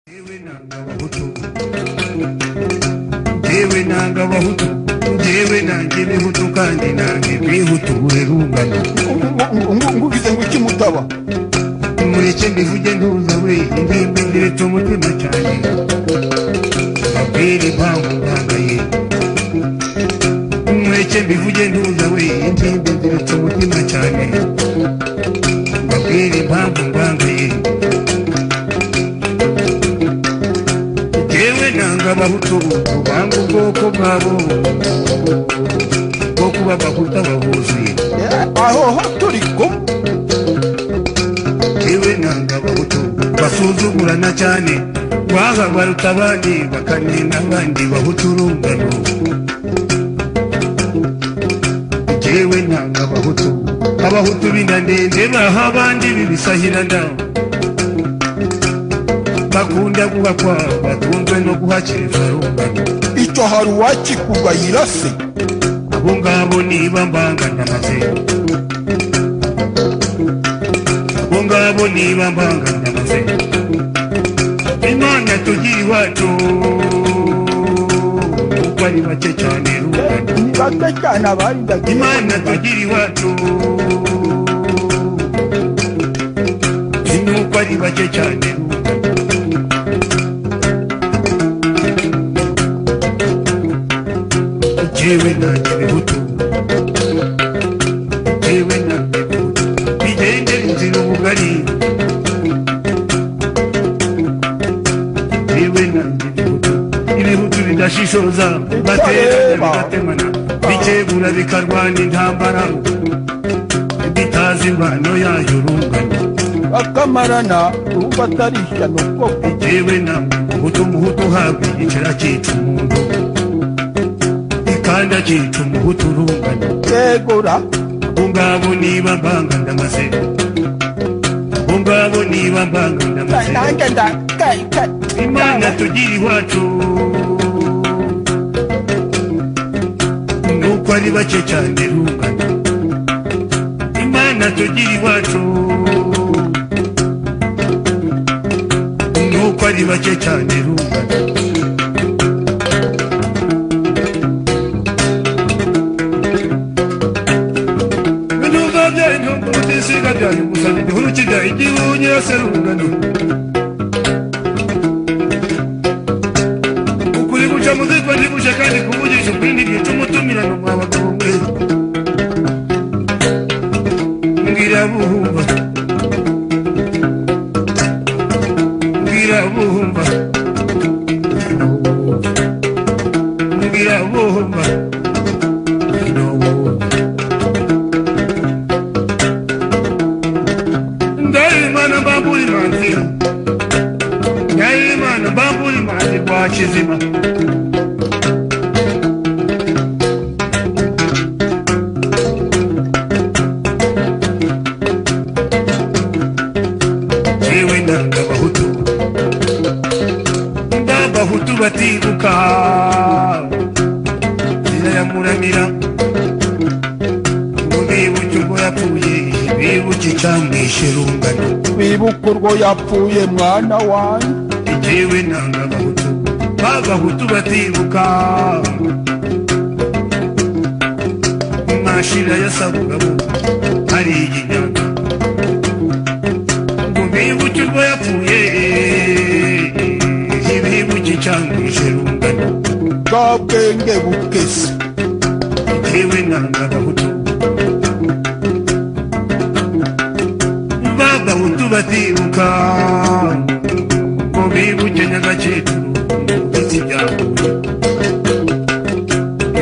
jyewe nanga abahutu jyewe nanga abahutu jyewe nanga ibihutu kandi nanga ibihutu buri rungano ngugize ngo iki mutaba mureke mbivuge ntuza we ingimbi ndiretse umutima cyane mbabwire impamvu ntangaye mureke mbivuge ntuza we ingimbi ndiretse umutima cyane mbabwire impamvu ntangaye jyewe nanga abahutu banga ubwoko bwabo bwo kuba abahutu abahuzuye aho ho turi kumwe yewe nanga abahutu basuzugurana cyane waha baruta abandi bakanena abandi bahutu urungano jewe nanga abahutu abahutu b'indandende baha abandi bibisahirana bakunda guhakwa batunzwe no guhakiriza rungano icyo hari uwakikugayira se abo ngabo niba mbanga ndamaze abo ngabo niba mbanga ndamaze imana tugira iwacu kuko ari bake cyane rungano ni bake cyane abarindaga imana tugira iwacu nuko ari bake cyane rungano jewe nanjye ibihutu jewe nanjye ibihutu bigende inzira ubugari jewe nanjye ibihutu ibihutu bidashishoza baterana bigatemana bikegura bikarwana intambara bitazi imvano yayo rungano bakamarana urumva atari ishyano koko jewe na muhutu muhutu uhabwa igicera cyica umuntu ikanda cyica umuhutu urungano yegora abo ngabo niba mbanga ndamaze abo ngabo niba mbanga ndamaze nanjye ndakayika imana tugira iwacu nuko ari bake cyane rungano imana tugira iwacu nuko ari bake cyane rungano ibinyobwa byanyu mutisiga byanyu gusana igihuru kijya igihu nyirase rungano ukuri guca muzitwa ntiguce kandi kuvugisha ukuri ntigica umutumirano mwa bagabo mwe mbwira buhumba mbwira buhumba mbwira buhumba ndayimana mbambura imanzi ndayimana mbambura imanzi rwa kizima jewe nanga abahutu ndabahutu batibuka zirayamuramira mubibuke ubwo yapfuye bibuke icyamwishe rungano wibuka urwo yapfuye mwana wanjye jewe nanga abahutu b'abahutu batibuka mashira ya sabugabo hari iginyanga ngo bibuke urwo yapfuye ibibuke icyamwishe rungano bwa bwenge bukese jewe nanga abahutu b'abahutu batibuka ngo bibuke nyagakecuru ndetse ibyahuye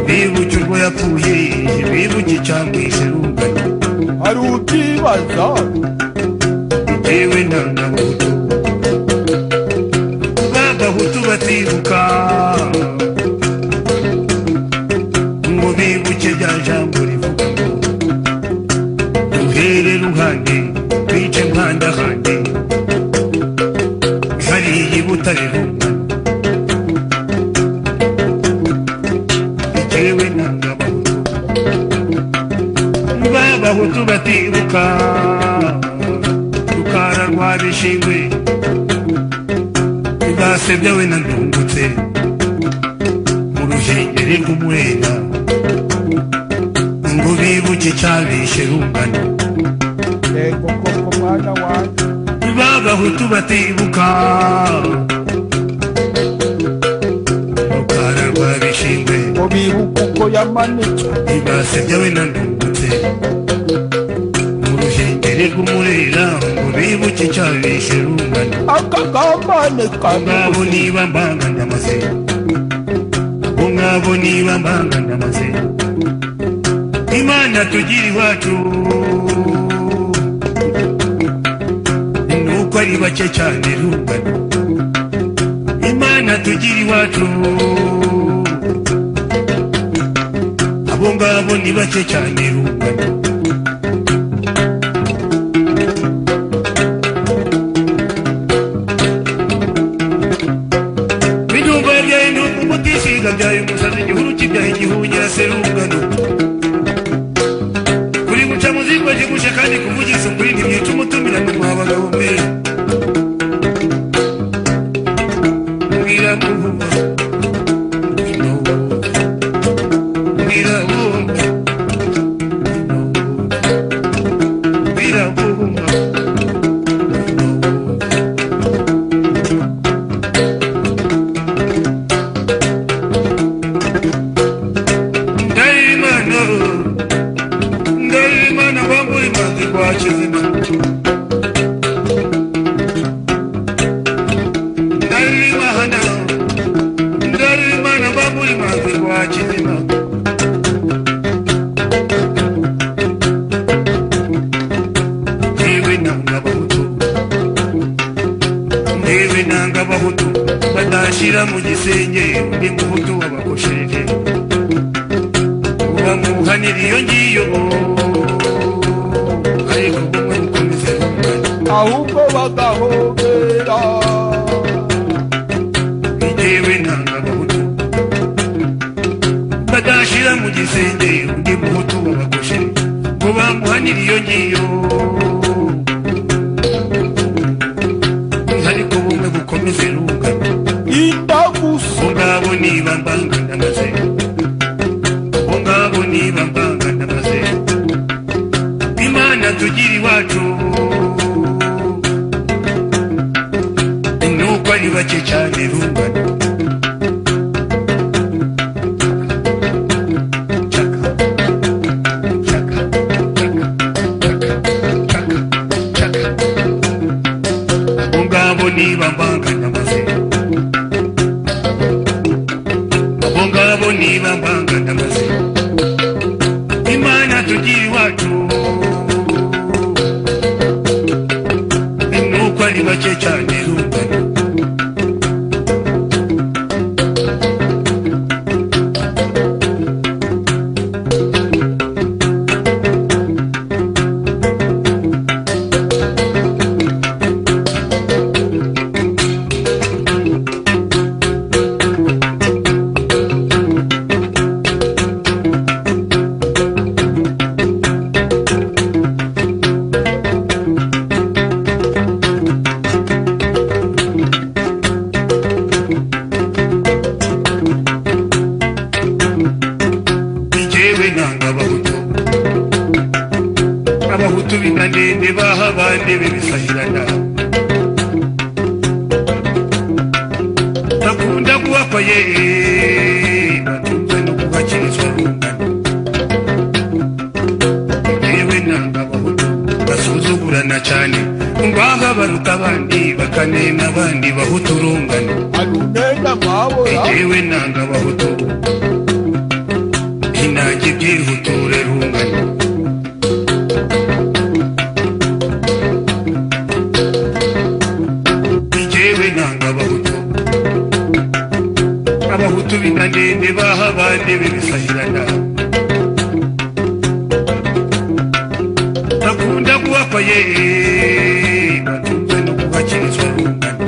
bibuke urwo yapfuye bibuke icyamwishe rungano hari utibaza jewe nanga abahutu b'abahutu batibuka ngo bibuke rya jambo rivuga ngo duhere ruhande twice nkandahande hariya i butare rungano jewe nanga abahutu b'abahutu batibuka rukara rwa bishingwe basebya we nandungutse mu ruhengeri rw'umwera ngo bibuke cyabishe rungano yego koko mwana wanjye b'abahutu batibuka rukara rwa bishingwe ngo bibuke uko yamanitswe ntibasebya we nandungutse mu ruhengeri rw'umurera ngo bibuke cyabishe rungano akagambane ngabo kanubuze niba mbanganya amazina bo ngabo niba mbanganya amazina imana tugira iwacu nuko ari bake cyane rungano imana tugira iwacu abo ngabo ni bake cyane rungano Bijumba byaye nuko umutishinga byaye umusazi igihuru kibyaye igihunyira serungano. Kuri guca muzikwa kigusha kandi kuvugisha ukuri ntimwica umutumira ngo mwabagabo mwe. Mwirabumba, mwirabumba, mwirabumba, mwirabumba, mwirabumba. ndaimana ndaimana wamburi manzi kwachizina ndaimana ndaimana wamburi manzi kwachizina ndiwe nanga bahutu ndiwe nanga bahutu badashira mu gisenge undi muhutu wabakoshereje uba muhanira iyo ngiyo ariko kumwe mukomeze rungano ahubwo bagahobera bitewe ntangagahutu badashira mu gisenge undi muhutu babagoshe ngo bamuhanira iyo ngiyo ariko bumwe bukomeze rungano indagusa bo ngabo niba mbangana amaze bo ngabo niba mbangana amaze imana tugira iwacu nuko ari bake cyane rungano Chaka, chaka, chaka, chaka, chaka. Bo ngabo niba mbangana amaze abo ngabo niba mbangana amazina imana tugira iwacu nuko ari bake cyane rungano njyewe nanga abahutu abahutu binanende baha abandi bibisahirana bakunda kubakwa ye batunze no kubakirizwa rungano yewe nanga abahutu basuzugurana cyane ngaha baruta abandi bakanena abandi bahutu rungano arunena mwabura yewe nanga abahutu inange byihuture rungano yewe nanga abahutu abahutu binanende baha abandi bibisahirana bakunda kubakwa ye batunze no kubakirizwa rungano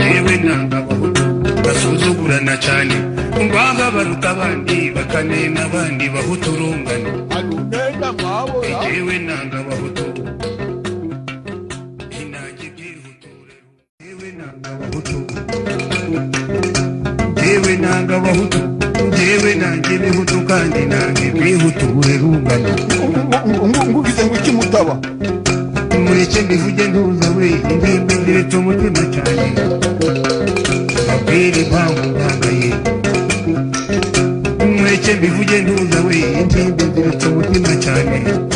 yewe nanga abahutu basuzugurana cyane ngaha baruta abandi bakanena abandi bahutu rungano arunena mwabura yewe nanga abahutu inange byihuture nanga bahutu jewe nanga bahutu jewe nange bihutu kandi nange bihuture rungano ngugize ngo iki mutaba mureke mbivuge ntuza we ingimbi ndiretse umutima cyane mabwire impamvu ntangaye mureke mbivuge ntuza we ingimbi ndiretse umutima cyane